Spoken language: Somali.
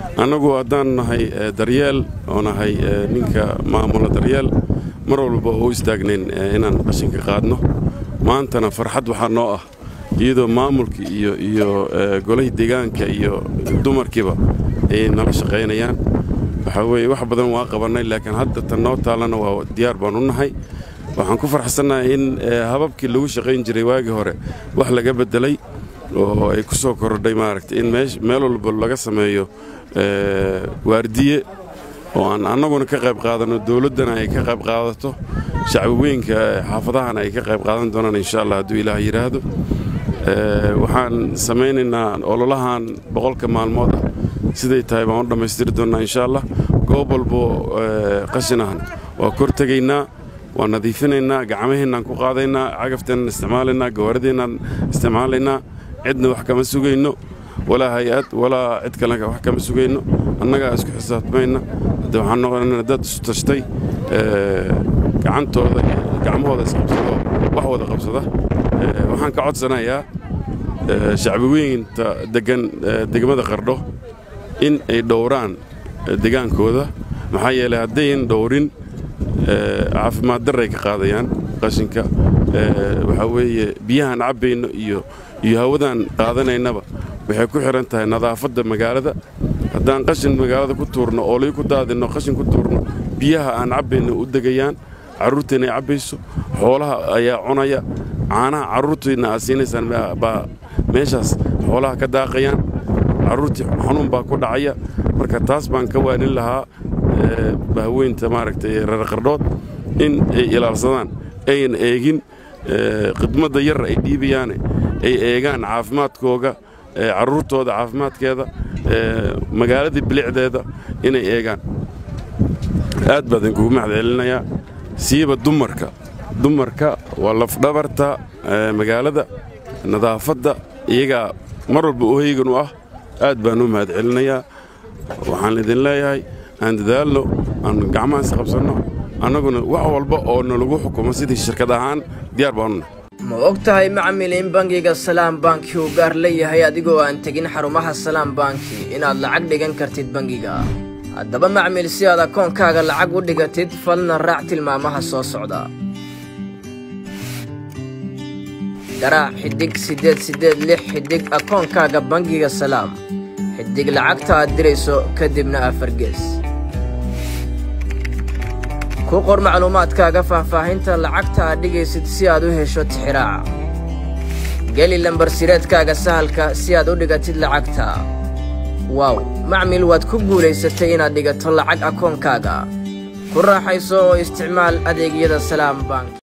annagu haddaan nahay daryeel oo nahay ninka maamula daryeel mar walba oo u istaagnayn inaan qashinka qaadno maantana farxad waxaa noo ah iyadoo maamulka iyo iyo golahii deegaanka iyo dumarkiiba ay nala shaqaynayaan waxaa weeye wax badan waa qabannay laakiin hadda tan noo taallana waa diyaar baan u nahay waxaan ku farxsannahay in hababkii lagu shaqayn jiray waagii hore wax laga beddelay oo ay ku soo kordhay maaragtay in meel walba laga sameeyo waardiye oo aan annaguna ka qayb qaadanno dowladdana ay ka qayb qaadato shacbi weynka xaafadahana ay ka qayb qaadan doonaan insha allah hadduu ilaah yidhaahdo waxaan samaynaynaa ololahan boqolka maalmood ah siday tahay baan u dhammaystiri doonnaa insha allah goob walbo qashin ahna waa kor tegaynaa waa nadiifinaynaa gacmaheennaan ku qaadaynaa cagafteennaan isticmaalaynaa gawaarideenaan isticmaalaynaa cidna wax kama sugayno walaa hay-ad walaa cid kale wax kama sugayno annagaa isku xisaabtamayna hadde waxaan noqonayna dad isu tashtay gacantooda iyo gacmahooda isqabsado wax wada qabsada waxaan ka codsanayaa shacbi weynta degan degmada qardho in ay dhowraan degaankooda maxaa yeelay haddayn dhowrin caafimaad darray ka qaadayaan qashinka waxaa weeye biyahaan cabbayno iyo iyo hawadaan qaadanaynaba waxay ku xidhan tahay nadaafadda magaalada haddaan qashin magaalada ku tuurno oolay ku daadinno qashin ku tuurno biyaha aan cabbayno u degayaan carruurteenna ay cabbayso xoolaha ayaa cunaya caanaha carruurteenna aad siinaysaan baa meeshaas xoolaha ka daaqayaan carruurtii xanuun baa ku dhacaya marka taas baan ka waanin lahaa bahweynta maaragtay reer qardhood in ay ilaalsadaan ayan eegin khidmadda yar ay dhiibayaane ay eegaan caafimaadkooga carruurtooda caafimaadkeeda magaaladii bilicdeeda inay eegaan aad baa idinkugu mahad celinayaa siiba dumarka dumarka waa lafdhabarta magaalada nadaafadda iyagaa mar walba oheygan u ah aad baan u mahad celinayaa waxaan idin leeyahay aan dadaalno aan gacmaha is qabsanno annaguna wax walba oo nalagu xukumo sidii shirkad ahaan diyaar baanuna ma og tahay macmil in bangiga salaam banki uu gaar leeyahay adigoo aan tegin xarumaha salaam banki inaad lacag dhigan kartid bangiga haddaba macmil si aad akoonkaaga lacag u dhigatid falna raac tilmaamaha soo socda garaac xidhig siddeed siddeed lix xidhig akoonkaaga bangiga salaam xidhig lacagta aad dirayso kadibna afargees ku qor macluumaadkaaga faahfaahinta lacagta aad dhigaysid si aad u hesho tixiraaca geli lambarsireedkaaga sahalka si aad u dhigatid lacagta waaw macmil waad ku guulaysatay inaad dhigato lacag akoonkaaga ku raaxayso oo isticmaal adeegyada salaam bank